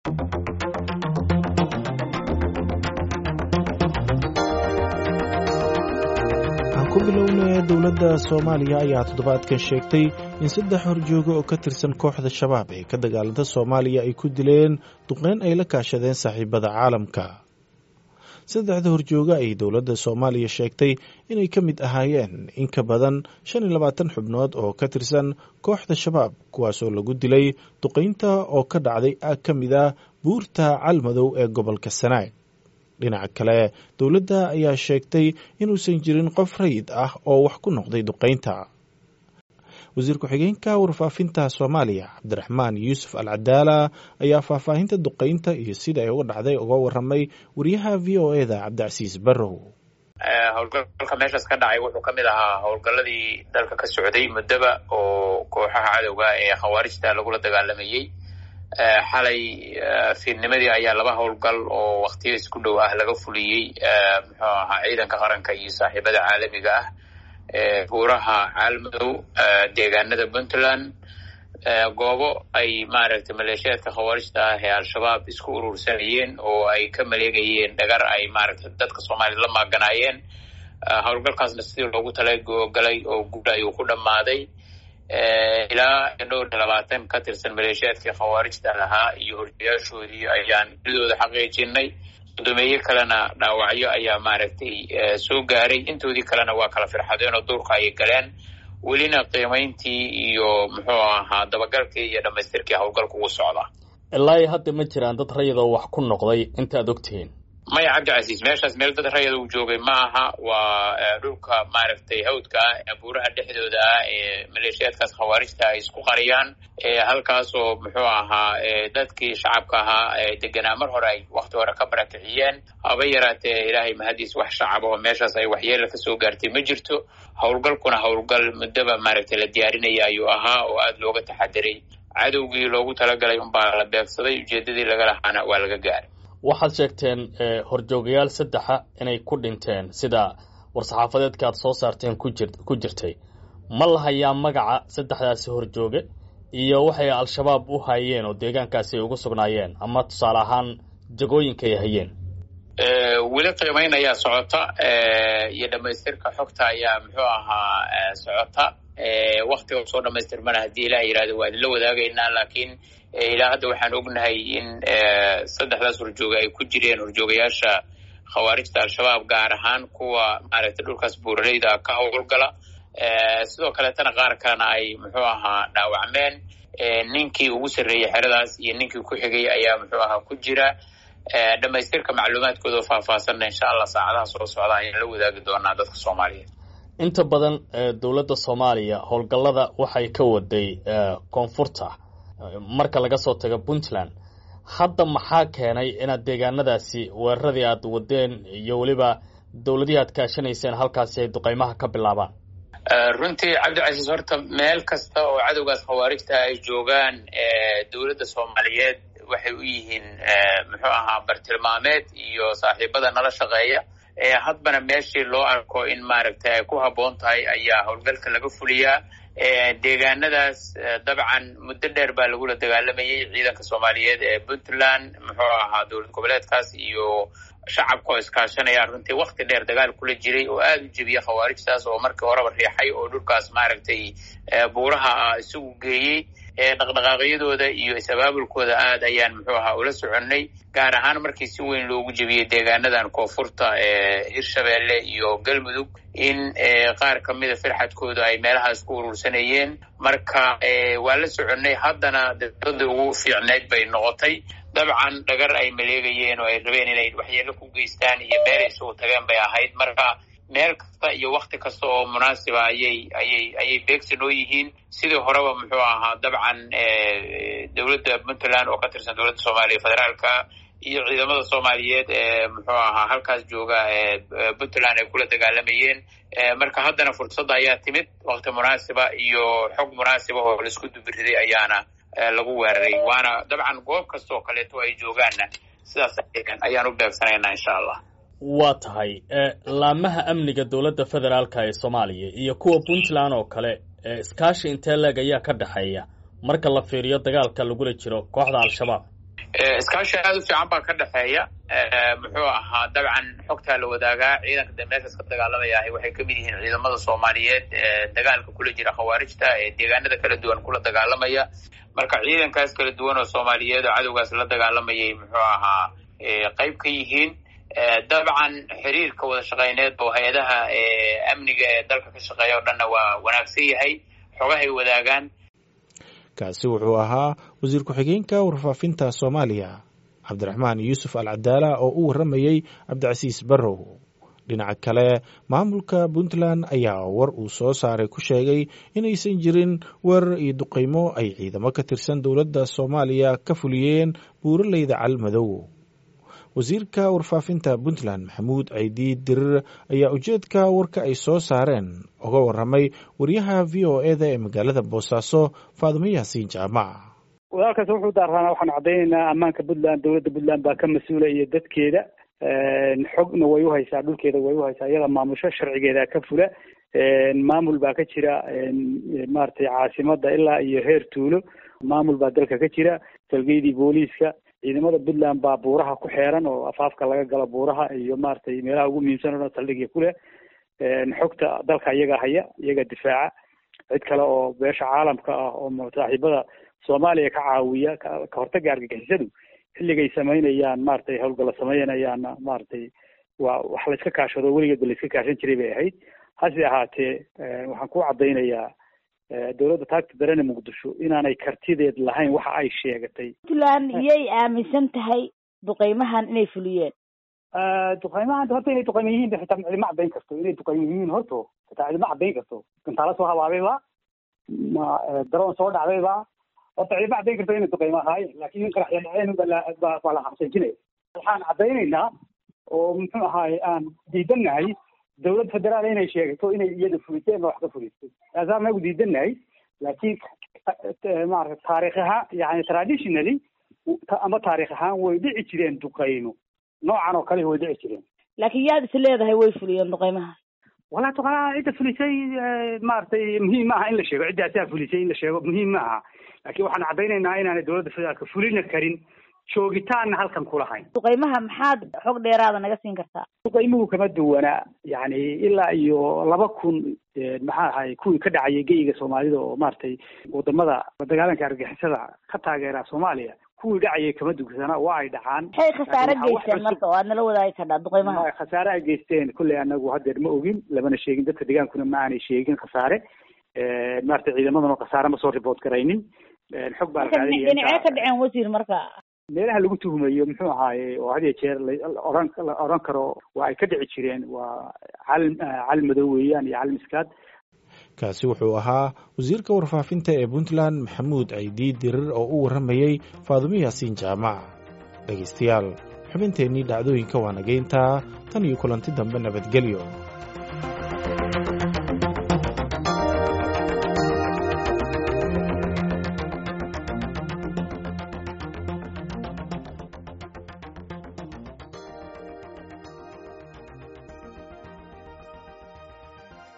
ku bilowna dowladda soomaaliya ayaa toddobaadkan sheegtay in saddex horjoogo oo ka tirsan kooxda shabaab ee ka dagaalanta soomaaliya ay ku dileen duqeyn ay la kaashadeen saaxiibada caalamka saddexda horjooga ay dowladda soomaaliya sheegtay inay ka mid ahaayeen in ka badan shan iyo labaatan xubnood oo ka tirsan kooxda shabaab kuwaasoo lagu dilay duqeynta oo ka dhacday aag ka mid ah buurta calmadow ee gobolka sanaag dhinaca kale dowladda ayaa sheegtay inuusan jirin qof rayid ah oo wax ku noqday duqeynta wasiir ku-xigeenka warfaafinta soomaaliya cabdiraxmaan yuusuf al cadaala ayaa faahfaahinta duqeynta iyo sida ay uga dhacday uga waramay wariyaha v o eda cabdicasiis barrow howlgalka meeshaas ka dhacay wuxuu ka mid ahaa howlgalladii dalka ka socday muddoba oo kooxaha cadowga ee khawaarijta lagula dagaalamayey xalay fiidnimadii ayaa laba howlgal oo waktiyo isku dhow ah laga fuliyey muxuu ahaa ciidanka qaranka iyo saaxiibada caalamiga ah buuraha caalmadow deegaanada puntland goobo ay maaragtay maleeshiyaadka khawaarijta ah ee al-shabaab isku urursanayeen oo ay ka maleegayeen dhagar ay maaragtay dadka soomaliya la maaganaayeen howlgalkaasna sidii loogu talagalay oo guul ayuu ku dhammaaday ilaa dhowr iyo labaatan ka tirsan maleeshiyaadkii khawaarijta lahaa iyo horjayaashoodii ayaan didooda xaqiijinay sodomeeye kalena dhaawacyo ayaa maaragtay soo gaaray intoodii kalena waa kala firxadeen oo duurka ayay galeen welina qiimayntii iyo muxuu ahaa dabagalkii iyo dhamaystirkii howlgalka ugu socda ilaa iyo hadda ma jiraan dad rayadoo wax ku noqday intaad ogtihiin maya cabdicasiis meeshaas meel dad rayada uu joogay ma aha waa dhulka maaragtay hawdka ah buuraha dhexdooda ah ee maleeshiyaadkaas khawaarijta ay isku qariyaan halkaasoo muxuu ahaa dadkii shacabka ahaa deganaa mar hore ay wakti hore ka barakiciyeen haba yaraatee ilaahay mahadiis wax shacaba oo meeshaas ay waxyeela kasoo gaartay ma jirto howlgalkuna howlgal muddoba maaragtay la diyaarinaya ayuu ahaa oo aada looga taxadiray cadowgii loogu talagalay unbaa la beegsaday ujeedadii laga lahaana waa laga gaaray waxaad sheegteen horjoogayaal saddexa inay ku dhinteen sida war-saxaafadeedka aad soo saarteen ku jirtay ma la hayaa magaca saddexdaasi horjooge iyo waxay al-shabaab u hayeen oo deegaankaasi ay ugu sugnaayeen ama tusaale ahaan jagooyinka ay hayeen weli qiimayn ayaa socota iyo dhamaystirka xogta ayaa muxuu ahaa socota waktiga soo dhamaystirmana haddii ilaah yihahdo waa idinla wadaagaynaa laakiin ilaa hadda waxaan ognahay in saddexdaas horjooga ay ku jireen horjoogayaasha khawaarijta al-shabaab gaar ahaan kuwa maaragtay dhulkaas buuraleyda ka howlgala sidoo kaleetana qaar kalena ay muxuu ahaa dhaawacmeen ninkii ugu sarreeyey xeradaas iyo ninkii ku xigay ayaa muxuu ahaa ku jira dhamaystirka macluumaadkooda oo faahfaahsanna insha allah saacadaha soo socda ayaan la wadaagi doonaa dadka soomaaliyeed inta badan dowladda soomaaliya howlgallada waxay ka waday koonfurta marka laga soo tago puntland hadda maxaa keenay inaad deegaanadaasi weeraradii aad wadeen iyo weliba dowladihii aad kaashanayseen halkaasi ay duqeymaha ka bilaabaan runtii cabdicasiis horta meel kasta oo cadowgaas khawaarijta ay joogaan dowladda soomaaliyeed waxay u yihiin muxuu ahaa bartilmaameed iyo saaxiibada nala shaqeeya hadbana meeshii loo arko in maaragtay ay ku habboon tahay ayaa howlgalka laga fuliyaa deegaanadaas dabcan muddo dheer baa lagula dagaalamayay ciidanka soomaaliyeed ee puntland muxuu ahaa dowlad goboleedkaas iyo shacabka oo iskaashanaya runtii wakti dheer dagaal kula jiray oo aada u jebiya khawaarijtaas oo markii horeba riixay oo dhulkaas maaragtay buuraha isagu geeyey dhaqdhaqaaqyadooda iyo is-abaabulkooda aad ayaan muxuu ahaa ula soconnay gaar ahaan markii si weyn loogu jebiyey deegaanadan koonfurta ee hirshabeelle iyo galmudug in qaar ka mida firxadkooda ay meelahaas ku urursanayeen marka waa la soconnay haddana dowladda ugu fiicneyd bay noqotay dabcan dhagar ay maleegayeen oo ay rabeen inay waxyeelo ku geystaan iyo meelay isugu tageen bay ahayd marka meel kasta iyo wakti kasta oo munaasiba ayay ayay ayay beegsi noo yihiin sidii horeba muxuu ahaa dabcan dowladda puntland oo ka tirsan dowladda soomaaliya federaalka iyo ciidamada soomaaliyeed ee muxuu ahaa halkaas jooga puntland ay kula dagaalamayeen marka haddana fursadda ayaa timid wakti munaasiba iyo xog munaasiba oo laisku dubiriday ayaana lagu weeraray waana dabcan goob kasta oo kaleeto ay joogaanna sidaas ayaan u beegsanaynaa insha allah waa tahay laamaha amniga dowladda federaalka ee soomaaliya iyo kuwa puntland oo kale iskaashi intee leeg ayaa ka dhexeeya marka la fiiriyo dagaalka lagula jiro kooxda al-shabaab iskaashi aada u fiican baa ka dhexeeya muxuu ahaa dabcan xogtaa la wadaagaa ciidanka de meeshaas ka dagaalamaya ahi waxay kamid yihiin ciidamada soomaaliyeed ee dagaalka kula jira khawaarijta ee deegaanada kala duwan kula dagaalamaya marka ciidankaas kala duwan oo soomaaliyeed oo cadowgaas la dagaalamayay muxuu ahaa qayb ka yihiin dabcan xiriirka wada shaqeyneed oo hay-adaha amniga ee dalka ka shaqeeya o dhanna waa wanaagsan yahay xogahay wadaagaan kaasi wuxuu ahaa wasiir ku-xigeenka warfaafinta soomaaliya cabdiraxmaan yuusuf al cadaala oo u warramayey cabdicasiis barrow dhinaca kale maamulka puntland ayaa war uu soo saaray ku sheegay inaysan jirin weerar iyo duqaymo ay ciidamo ka tirsan dowladda soomaaliya ka fuliyeen buuraleyda calmadow wasiirka warfaafinta puntland maxamuud caydi dirir ayaa ujeedka warka ay soo saareen uga warramay wariyaha v o eda ee magaalada boosaaso faadimo yaasiin jaamac walaalkaas wuxuu daarraana waxaanu caddaynaynaa ammaanka puntland dowladda puntland baa ka mas-uula iyo dadkeeda xogna way uhaysaa dhulkeeda way uhaysaa iyada maamusho sharcigeeda ka fula maamul baa ka jira maaragtay caasimada ilaa iyo heer tuulo maamul baa dalka ka jira salgeydii booliiska ciidamada puntland baa buuraha ku xeeran oo afaafka laga galo buuraha iyo maaragtay meelaha ugu muhiimsan o dhan saldhigya kuleh xogta dalka iyaga haya iyaga difaaca cid kale oo beesha caalamka ah oo saaxiibada soomaaliya ka caawiya ka hortaga argagixisadu xilligay samaynayaan maaragtay howlgalla samaynayaanna maaragtay waa wax la iska kaashado weligeedba la iska kaashan jiray bay ahayd hase ahaatee waxaan ku caddaynayaa dowladda taagta darene muqdisho inaanay kartideed lahayn waxa ay sheegatay puntland iyay aaminsan tahay duqeymahan inay fuliyeen duqeymahan horta inay duqeyma yihiin ba xitaa cidima caddayn karto inay duqeyma yihiin horto xitaa cidima caddayn karto gantaalo soo habaabayba ma daroon soo dhacdayba horta cidima caddayn karto inay duqeyma ahaayeen laakiin in qaraxya dhaceen baa baa la xabsajinaya waxaan caddaynaynaa oo muxuu ahaaye aan diidannahay dowlad federaal inay sheegato inay iyada fuliseen ba wax ka fulisay taasaan nagu diidannahay laakiin maarata taarikh ahaan yani traditionally ama taarikh ahaan way dhici jireen duqeymo noocan oo kale way dhici jireen laakiin yaad is leedahay way fuliyeen duqeymaha walaa duqeymaha cidda fulisay maaragtay muhiim ma aha in la sheego cidda asaa fulisay in la sheego muhiim ma aha laakiin waxaan caddaynaynaa inaanay dowladda federaalka fulina karin joogitaanna halkan kulahayn duqeymaha maxaad xog dheeraada naga siin kartaa duqeymuhu kama duwanaa yani ilaa iyo laba kun maxaa ahay kuwii ka dhacayay geyiga soomaalida oo maaragtay wadamada dagaalanka argixisada ka taageera soomaaliya kuwii dhacayay kama dugsana waa ay dhacaan maxay khasaare geysteen marka oo aad nala wadaagi kardhaa duqeymaha khasaare ay geysteen kolley anagu haddeer ma ogin lamana sheegin dadka deegaankuna ma aanay sheegin khasaare maaragtay ciidamaduna khasaare ma soo ribood garaynin xog baa dhinacee ka dhaceen wasiir marka meelaha lagu tuhumayo muxuu ahaaye oo had iyo jeer laoran la oran karo waa ay ka dhici jireen waa calim calim madow weeyaan iyo calim iskaad kaasi wuxuu ahaa wasiirka warfaafinta ee puntland maxamuud caydi dirir oo u warramayey faadumo yaasiin jaamac dhegaystayaal xubinteennii dhacdooyinka waa nageyntaa tan iyo kulanti dambe nabadgelyo